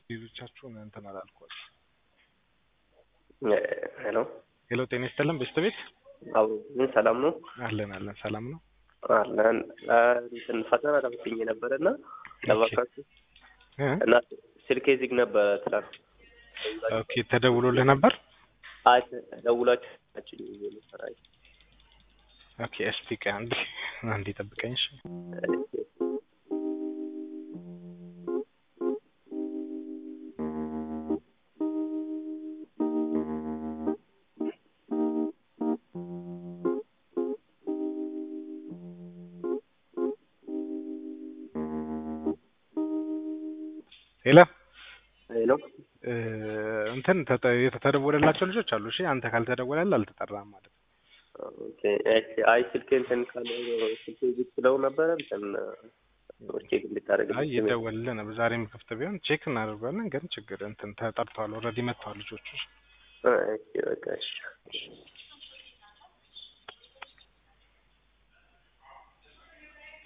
ሌሎቻችሁን እንትን አላልኳል። ሄሎ ሄሎ ጤና ይስጥልን ቤስት ቤት አዎ ምን ሰላም ነው አለን አለን ሰላም ነው። አለን እንትን ፈተና ለምትኝ ነበረ እና ለባካችሁ እ? እና ስልኬ ዝግ ነበረ ትላንት ኦኬ ተደውሎልህ ነበር? አይ ደውላችሁ ናችሁ የምሰራኝ ኦኬ እስቲ ቆይ አንዴ አንዴ ጠብቀኝ እሺ። ሄሎ ሄሎ እ፣ እንትን ተጠ- የተደወለላቸው ልጆች አሉ። እሺ አንተ ካልተደወለልህ አልተጠራም ማለት ነው። ኦኬ እሺ አይ ስልኬ እንትን ካለ ስልኬ ዝግ ስለው ነበረ እንትን ቼክ እንድታደርግ አይ ይደወልልህ ነበር። ዛሬም ክፍት ቢሆን ቼክ እናደርጋለን። ግን ችግር እንትን ተጠርተዋል። ኦልሬዲ መጥተዋል ልጆቹ። እሺ በቃ እሺ